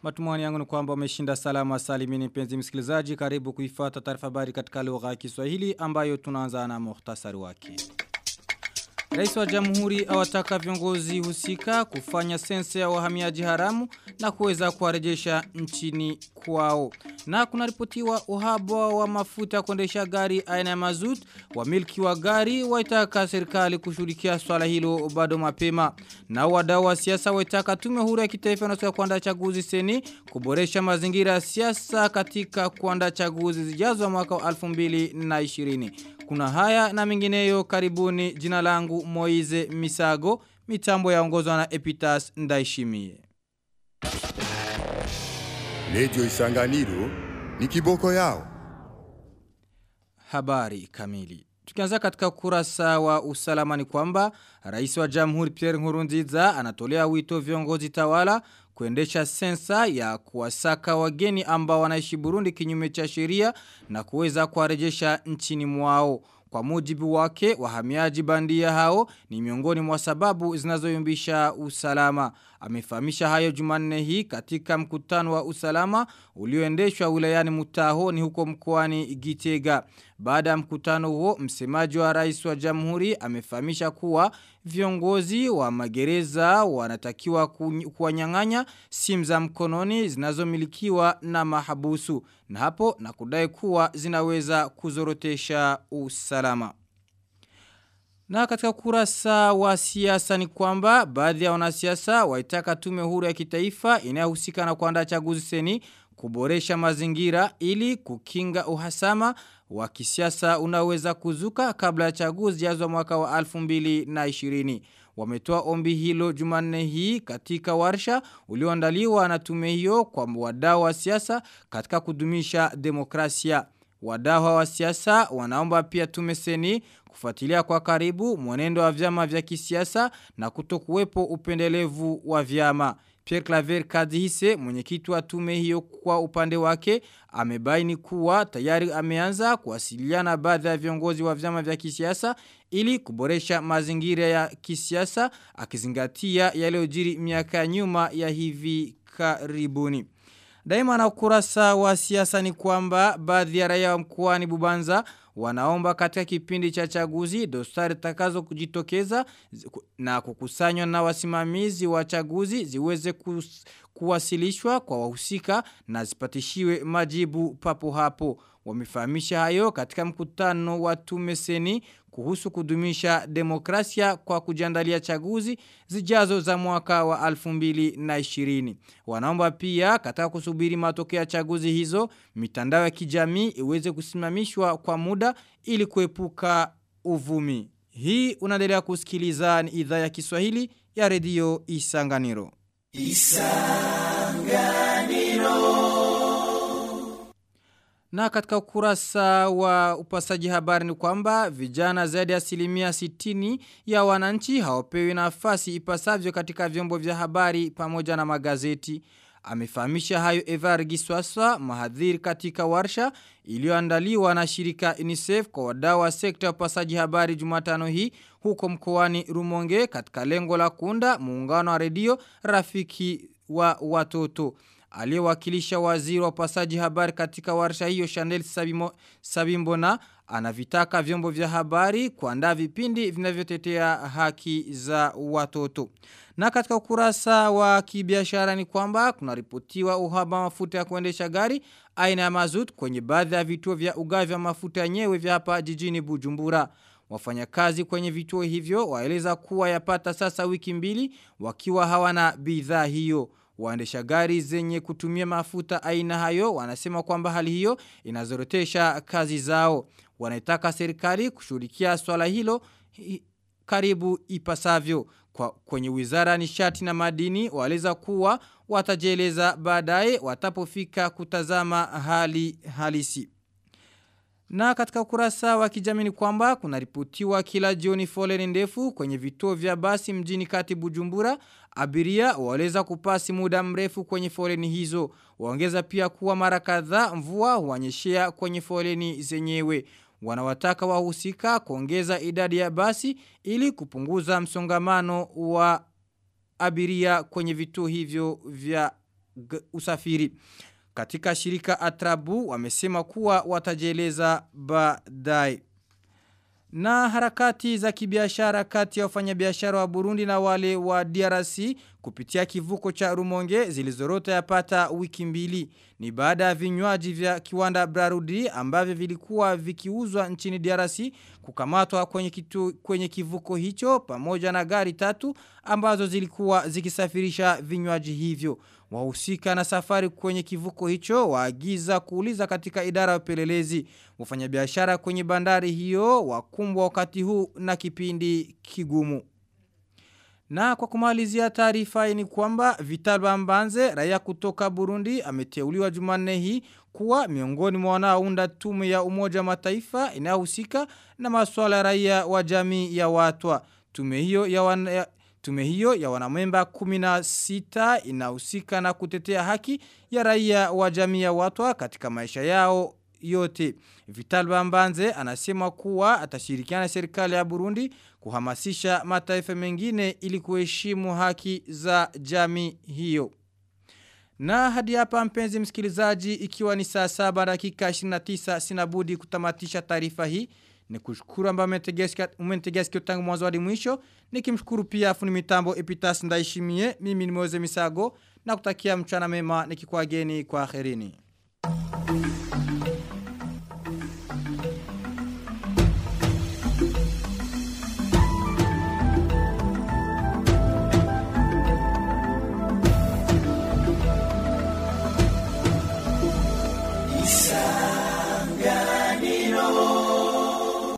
Matumani yangu ni kwamba umeshinda salama salimini mpenzi msikilizaji karibu kuifata taarifa habari katika lugha ya Kiswahili ambayo tunaanza na muhtasari wake. Rais wa Jamhuri awataka viongozi husika kufanya sensa ya wahamiaji haramu na kuweza kuwarejesha nchini kwao. Na kunaripotiwa uhaba wa mafuta kuendesha gari aina ya mazut, wamiliki wa gari waitaka serikali kushughulikia swala hilo bado mapema. Na wadau wa siasa waitaka tume huru ya kitaifa na kuandaa chaguzi seni kuboresha mazingira ya siasa katika kuandaa chaguzi zijazo mwaka wa 2020. Kuna haya na mengineyo karibuni jina langu Moize Misago, mitambo yaongozwa na Epitas Ndaishimie. Radio Isanganiro ni kiboko yao. Habari kamili. Tukianza katika kurasa wa usalama ni kwamba Rais wa Jamhuri Pierre Nkurunziza anatolea wito viongozi tawala kuendesha sensa ya kuwasaka wageni ambao wanaishi Burundi kinyume cha sheria na kuweza kuwarejesha nchini mwao. Kwa mujibu wake, wahamiaji bandia hao ni miongoni mwa sababu zinazoyumbisha usalama. Amefahamisha hayo Jumanne hii katika mkutano wa usalama ulioendeshwa wilayani Mutaho ni huko mkoani Gitega. Baada ya mkutano huo, msemaji wa rais wa jamhuri amefahamisha kuwa viongozi wa magereza wanatakiwa kuwanyang'anya simu za mkononi zinazomilikiwa na mahabusu na hapo na kudai kuwa zinaweza kuzorotesha usalama. Na katika kurasa wa siasa ni kwamba baadhi ya wanasiasa waitaka tume huru ya kitaifa inayohusika na kuandaa chaguzi seni kuboresha mazingira ili kukinga uhasama wa kisiasa unaweza kuzuka kabla ya chaguzi yazo mwaka wa 2020. Wametoa ombi hilo Jumanne hii katika warsha ulioandaliwa na tume hiyo kwa wadau wa siasa katika kudumisha demokrasia. Wadau wa siasa wanaomba pia tume seni kufuatilia kwa karibu mwenendo wa vyama vya kisiasa na kutokuwepo upendelevu wa vyama. Pierre Claver Kadhise mwenyekiti wa tume hiyo kwa upande wake amebaini kuwa tayari ameanza kuwasiliana baadhi ya viongozi wa vyama vya kisiasa ili kuboresha mazingira ya kisiasa akizingatia yaliyojiri miaka nyuma ya hivi karibuni. Daima na ukurasa wa siasa ni kwamba baadhi ya raia wa mkoani Bubanza wanaomba katika kipindi cha chaguzi dosari takazo kujitokeza na kukusanywa na wasimamizi wa chaguzi ziweze kus, kuwasilishwa kwa wahusika na zipatishiwe majibu papo hapo. Wamefahamisha hayo katika mkutano wa tume seni kuhusu kudumisha demokrasia kwa kujiandalia chaguzi zijazo za mwaka wa 2020. Wanaomba pia katika kusubiri matokeo ya chaguzi hizo mitandao ya kijamii iweze kusimamishwa kwa muda ili kuepuka uvumi. Hii unaendelea kusikiliza ni idhaa ya Kiswahili ya redio Isanganiro. Isanganiro na katika ukurasa wa upasaji habari ni kwamba vijana zaidi ya asilimia sitini ya wananchi hawapewi nafasi ipasavyo katika vyombo vya habari pamoja na magazeti. Amefahamisha hayo Evar Giswaswa mahadhiri katika warsha iliyoandaliwa na shirika UNICEF kwa wadau wa sekta ya upasaji habari Jumatano hii huko mkoani Rumonge katika lengo la kuunda muungano wa redio rafiki wa watoto aliyewakilisha waziri wa upasaji habari katika warsha hiyo Chanel Sabimo, Sabimbona anavitaka vyombo vya habari kuandaa vipindi vinavyotetea haki za watoto. Na katika ukurasa wa kibiashara ni kwamba kunaripotiwa uhaba mafuta ya kuendesha gari aina ya mazut kwenye baadhi ya vituo vya ugavi wa mafuta yenyewe vya hapa jijini Bujumbura. Wafanyakazi kwenye vituo hivyo waeleza kuwa yapata sasa wiki mbili wakiwa hawana bidhaa hiyo. Waendesha gari zenye kutumia mafuta aina hayo wanasema kwamba hali hiyo inazorotesha kazi zao. Wanaitaka serikali kushughulikia swala hilo karibu ipasavyo. Kwa kwenye wizara nishati na madini waleza kuwa watajeleza baadaye watapofika kutazama hali halisi. Na katika ukurasa wa kijamii ni kwamba kuna ripotiwa kila jioni foleni ndefu kwenye vituo vya basi mjini kati Bujumbura abiria waleza kupasi muda mrefu kwenye foleni hizo. Waongeza pia kuwa mara kadhaa mvua huanyeshea kwenye foleni zenyewe. Wanawataka wahusika kuongeza idadi ya basi ili kupunguza msongamano wa abiria kwenye vituo hivyo vya usafiri. Katika shirika Atrabu wamesema kuwa watajieleza baadaye. Na harakati za kibiashara kati ya wafanyabiashara wa Burundi na wale wa DRC kupitia kivuko cha Rumonge zilizorota yapata wiki mbili. Ni baada ya vinywaji vya kiwanda Brarudi ambavyo vilikuwa vikiuzwa nchini DRC kukamatwa kwenye, kitu, kwenye kivuko hicho pamoja na gari tatu ambazo zilikuwa zikisafirisha vinywaji hivyo. Wahusika na safari kwenye kivuko hicho waagiza kuuliza katika idara ya upelelezi. Wafanyabiashara kwenye bandari hiyo wakumbwa wakati huu na kipindi kigumu. Na kwa kumalizia taarifa ni kwamba Vital Mbanze raia kutoka Burundi ameteuliwa Jumanne hii kuwa miongoni mwa wanaounda tume ya Umoja Mataifa inayohusika na masuala ya raia wa jamii ya watwa. Tume hiyo ya wana, Tume hiyo ya wanamemba 16 inahusika na kutetea haki ya raia wa jamii ya watwa katika maisha yao yote. Vital Bambanze anasema kuwa atashirikiana na serikali ya Burundi kuhamasisha mataifa mengine ili kuheshimu haki za jamii hiyo. Na hadi hapa mpenzi msikilizaji ikiwa ni saa saba dakika 29 sinabudi kutamatisha taarifa hii. Ni kushukuru ambao umetegea sikio tangu mwanzo hadi mwisho. Nikimshukuru pia afuni mitambo Epitas Ndaishimie. Mimi ni Moze Misago na kutakia mchana mema nikikuageni kwa akhirini.